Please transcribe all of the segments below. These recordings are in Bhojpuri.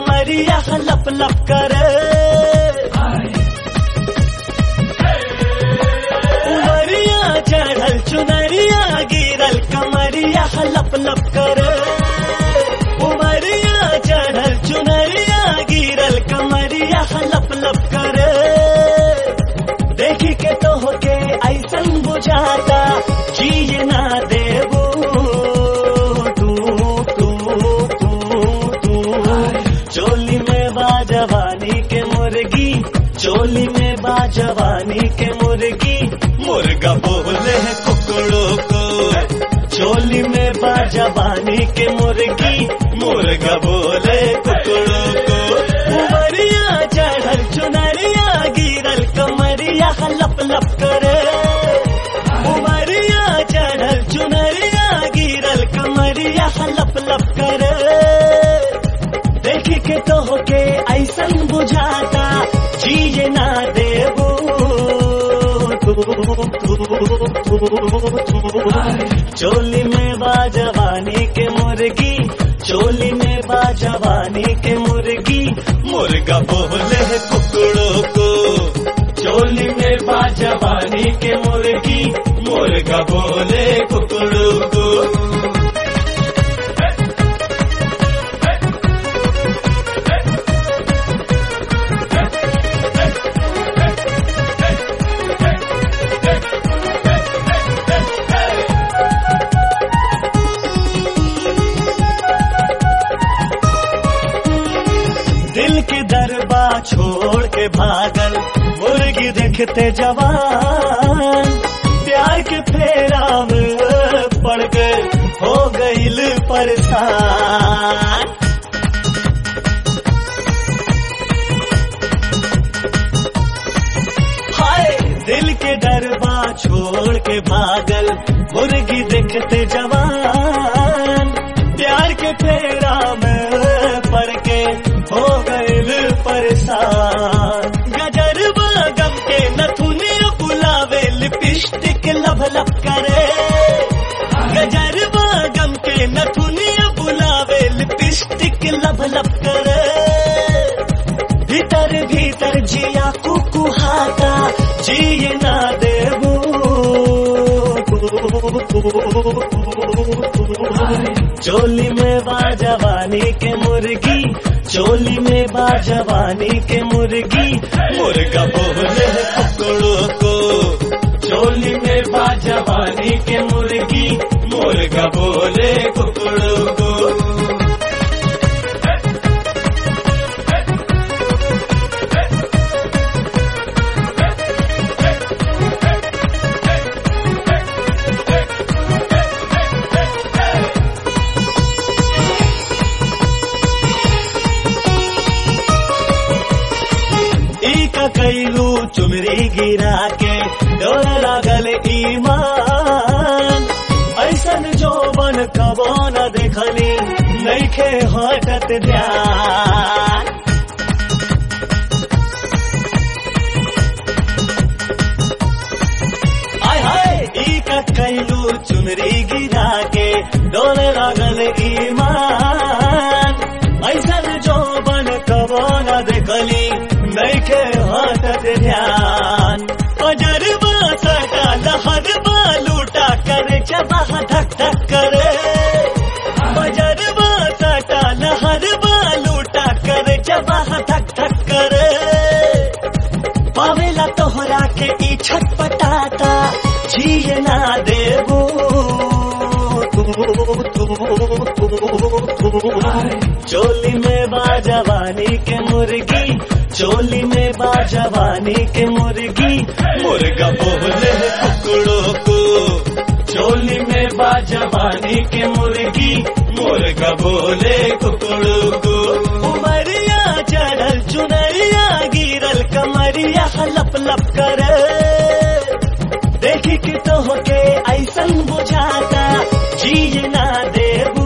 कमरिया लप लप करे उमरिया चढ़ल चुनरिया गिरल कमरिया लप लप करे उमरिया चढ़ल चुनरिया गिरल कमरिया लप लप करे देखी के तो होके ऐसन बुझाता जिए ना देबू तू तू तू तू चोली में बाजवानी के मुर्गी चोली में बाजवानी के मुर्गी मुर्गा बोले है कुकड़ों को चोली में बाजवानी के मुर्गी मुर्गा बोले कुकड़ों को उमरिया चढ़ल चुनरिया गिरल कमरिया लप लप करे उमरिया चढ़ल चुनरिया गिरल कमरिया लप लप करे देखी के तो होके ऐसन बुझाता जिए ना देबू चोली में बाजवानी के मुर्गी चोली में बाजवानी के मुर्गी मुर्गा बोले है कुकड़ों को चोली में बाजवानी के मुर्गी मुर्गा बोले कुकड़ों को दिल की दरबा छोड़ के भागल मुर्गी देखते जवान प्यार के फेरा में पड़ गए हो गईल परेशान हाय दिल के डरबा छोड़ के भागल मुर्गी देखते जवान प्यार के फेरा में पड़ के हो गए परेशान गजरबा गम के नथुनी बुलावे लिपस्टिक लब लब करे गजरबा गम के नथुनी बुलावे लिपस्टिक लब लब करे भीतर भीतर जिया कुकुहाता जिए ना देबू चोली में बाजवानी के मुर्गी चोली में बाजवानी के मुर्गी मुर्गा बोले है कुकड़ों को चोली में बाजवानी के मुर्गी मुर्गा बोले कुकड़ों को ई का कैलू चुमरी गिरा के डोर लागल ईमान ऐसन जो बन कबो न देखली नैखे हटत ध्यान आय हाय ई का कैलू चुनरी गिरा के डोर लागल ईमान ऐसन जो बन कबो न देखली नैखे हटत ध्यान अजरबा सटा लहरबा लूटा करे जबा धक धक करे अजरबा सटा लहरबा लूटा करे जबा धक धक करे पावेला तोहरा के ई छटपटाता जिए ना देबू चोली में बाजवानी के मुर्गी चोली में बाजवानी के मुर्गी मुर्गा बोले है कुकड़ों को चोली में बाजवानी के मुर्गी मुर्गा बोले कुकड़ों को उमरिया चढ़ल चुनरिया गिरल कमरिया लप लप करे देखी कि तो होके ऐसन बुझाता जिए ना देबू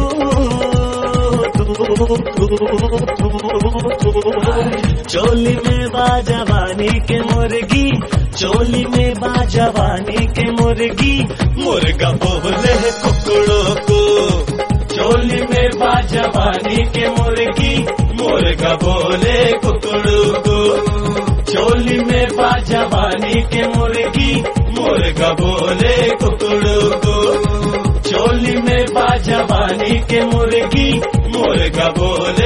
चोली में बाजवानी के मुर्गी चोली में बाजवानी के मुर्गी मुर्गा बोले है कुकड़ों को चोली में बाजवानी के मुर्गी मुर्गा मुर्गा बोले कुकड़ू चोली में बा जवानी के मुर्गी मुर्गा बोले कुकड़ू चोली में बा जवानी के मुर्गी मुर्गा बोले